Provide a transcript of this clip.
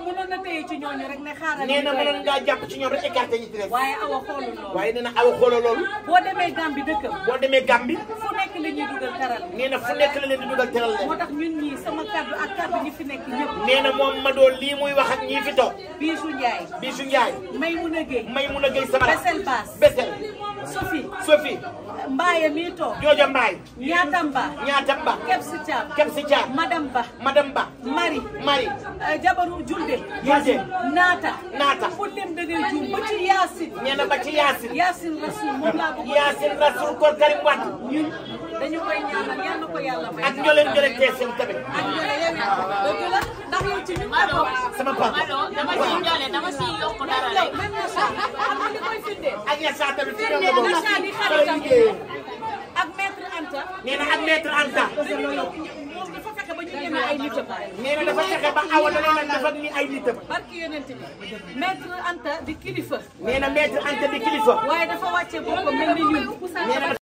mënoon na téye ci ñooñu rek ne xaaral nee na ñu mënoon doy. ngaa jàpp ci ñoom rek écarté ñi ci des waaye awa xoolul loolu waaye nee na awa xooloo loolu boo demee Gambie dëkkam boo demee Gambie fu nekk la ñuy dugal taral nee na fu nekk la leen di dugal teral leen moo tax ñun ñii sama kaddu ak kaddu ñi fi nekk ñëpp nee na moom ma doon lii muy wax ak ñii fi toog Bijou Ndiaye Bijou Ndiaye may mun a géey may mun a géy sama Besel Baas Besel Sophie Sophie Mbaye mii toog Jooja Mbaay Ñaatamba ñaata ba Kebsi Thiam Kebsi Thiam Madame Ba madame Ba Marie Marie eh, Jabaru Julde Julde Naata Naata fu dem da ngay juum ba ci Yaasin nee na ba ci Yaasin Yaasin Rasul moom laa bëgg Yaasin Rasul Kor Karim Wade ñun dañu koy ñaanal yal na ko yàlla may ak ñoo leen jëlee teeseen tamit ak ñoo leen dëgg la ndax yow ci ñun la bokk sama papa Mado dama si ñole dama si yokk dara yow rek. même Nacha xam nga li koy firndeel ak Yassa tamit ci ñoom la firndeel bokk Nacha di fa la xaritam liggéeyee ak maître Anta nee na ak maître Anta moom dafa fexe ba ñu ñeme ay nitam nee na dafa fexe ba awa da leen a def ak ni ay nitam barki yonent bi maître Anta di kilifa nee na maître Anta di kilifa waaye dafa wàcce boppam mel ni ñun nee na